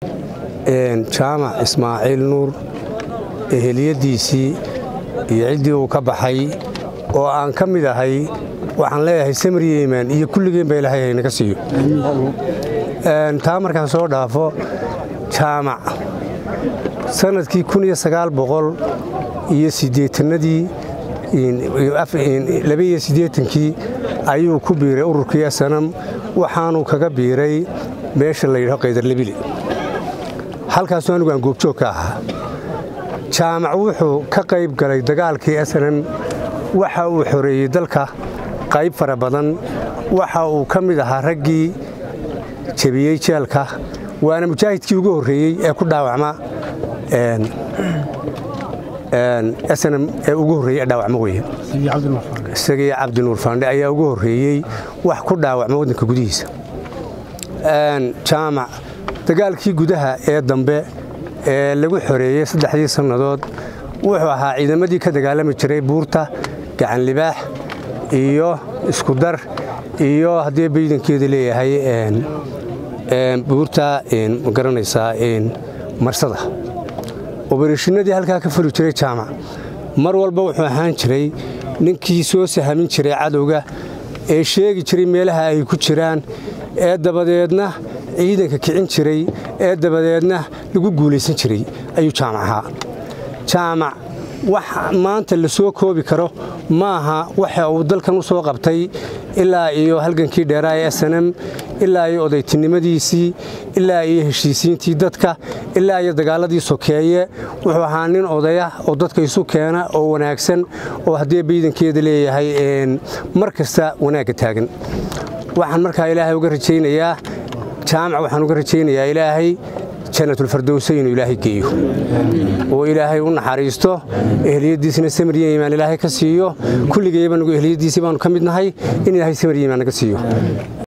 jaamac ismaaciil nuur eheliyaddiisii iyo ciddii uu ka baxay oo aan ka mid ahay waxaan leeyahay samri yeman iyo kulligeen ba ilaahay haynaga siiyo taa markaan soo dhaafo jaamac sannadkii iyo siddeetanadii labaiyo siddeetankii ayuu ku biiray ururkii asanam waxaanuu kaga biiray meesha la yidhaho qaydarlebile halkaasuu anigu aan goobjoog ka ahaa jaamac wuxuu ka qayb galay dagaalkii asanam waxa uu xoreeyey dalka qayb fara badan waxa uu ka mid ahaa raggii jebiyey jeelka waana mujaahidkii ugu horreeyey ee ku dhaawacma snm ee ugu horreeyey ee dhaawacmo weye isagii cabdinuur faandhe ayaa ugu horreeyey wax ku dhaawacma waddanka gudihiisa jaamac dagaalkii gudaha ee dambe ee lagu xoreeyey saddexdii sannadood wuxuu ahaa ciidamadii ka dagaalami jiray buurta gacan libaax iyo iskudar iyo haddii baydankeeda leeyahay buurta magaranaysaa marsada obarashinadii halkaa ka furi jiray jaamac mar walba wuxuu ahaan jiray ninkii soo sahamin jiray cadowga ee sheegi jiray meelaha ay ku jiraan ee dabadeedna ciidanka kicin jiray ee dabadeedna lagu guulaysan jiray ayuu jaamac ahaa jaamac wax maanta la soo koobi karo maaha waxa uu dalkan u soo qabtay ilaa iyo halgankii dheeraa ee snm ilaa iyo odaytinimadiisii ilaa iyo heshiisiintii dadka ilaa iyo dagaaladii sokeeye wuxuu ahaa nin odaya oo dadka isu keena oo wanaagsan oo haddii baydankeeda leeyahay mar kasta wanaagga taagan waxaan markaa ilaahay uga rajaynayaa jaamac waxaan uga rajaynayaa ilaahay janatulfardowsa inuu ilaahay geeyo oo ilaahay u naxariisto ehliyaddiisna samriya imaan ilaahay ka siiyo kulligayba nagu ehliyaddiisii baanu ka mid nahay in ilaahay samriya imaan naga siiyo